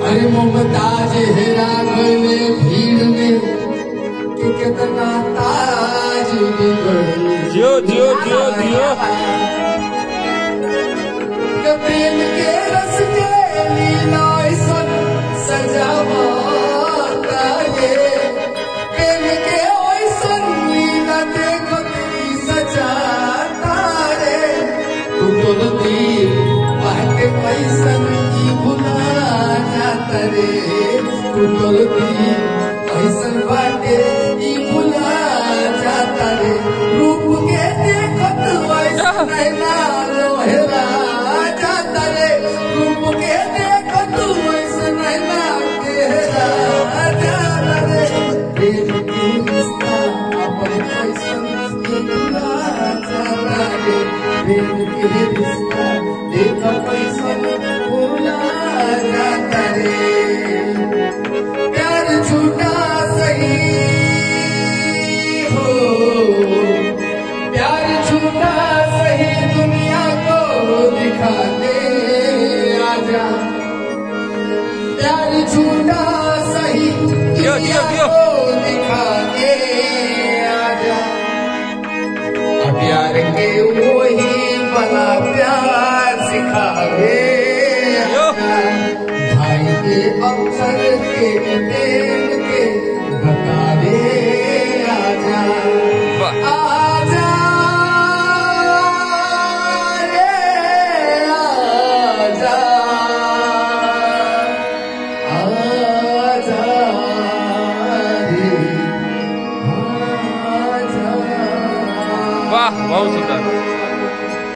अरे मुमताज हेरा गले भीड़ में कि कितना ताज बिगड़ जियो जियो जियो जियो के प्रेम के रस के लीला ऐसन सजावता ये प्रेम के ऐसन लीला देखो तेरी सजाता रे तू बोलती बाटे पैसन की भुला जाता रे तू बोलती पैसन बाटे की भुला जाता रे रूप के देखत वैसन नैना लोहेला जाता रे रूप के देखत वैसन नैना केहरा जाता रे प्रेम के रिश्ता अपन पैसन की भुला जाता रे प्रेम के रिश्ता देख पैसन भुला जाता रे प्यार झूठा सही हो प्यार झूठा सही दुनिया को दिखा दे आजा प्यार झूठा सही जियो, दुनिया जियो। को दिखा दे आजा अब प्यार के वही बना प्यार सिखावे जियो। भाई के अवसर के प्रेम के बतावे आजा वाह आजा रे आजा आजा रे आजा वाह बहुत सुंदर